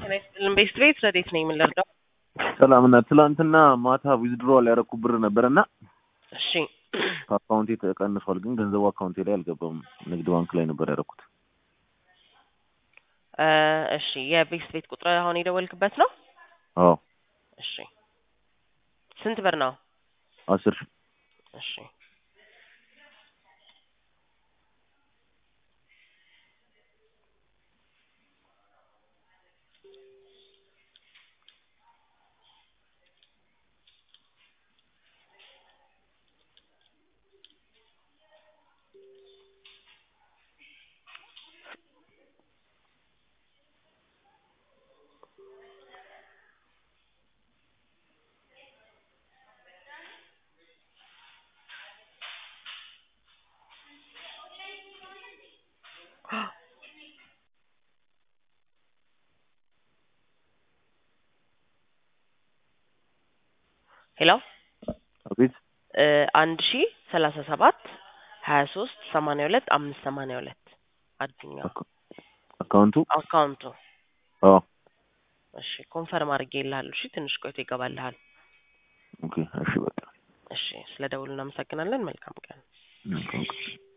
ቤስት ቤት ረዴት ነኝ የምንረዳው? ሰላም እና ትላንትና ማታ ዊዝድሮዋል ያደረኩ ብር ነበር እና እሺ ከአካውንቴ ተቀንሷል፣ ግን ገንዘቡ አካውንቴ ላይ አልገባም። ንግድ ባንክ ላይ ነበር ያደረኩት። እ እሺ የቤስት ቤት ቁጥር አሁን የደወልክበት ነው? አዎ እሺ ስንት ብር ነው? አስር ሺህ እሺ ሄሎ አቤት እ አንድ ሺ ሰላሳ ሰባት ሀያ ሶስት ሰማንያ ሁለት አምስት ሰማንያ ሁለት አዱኛ አካውንቱ አካውንቱ አዎ እሺ ኮንፈርም አድርጌ ይልሃለሁ። እሺ ትንሽ ቆይቶ ይገባልሃል። ኦኬ እሺ በቃ እሺ ስለ ደውሉ እናመሰግናለን። መልካም ቀን። መልካም ቀን።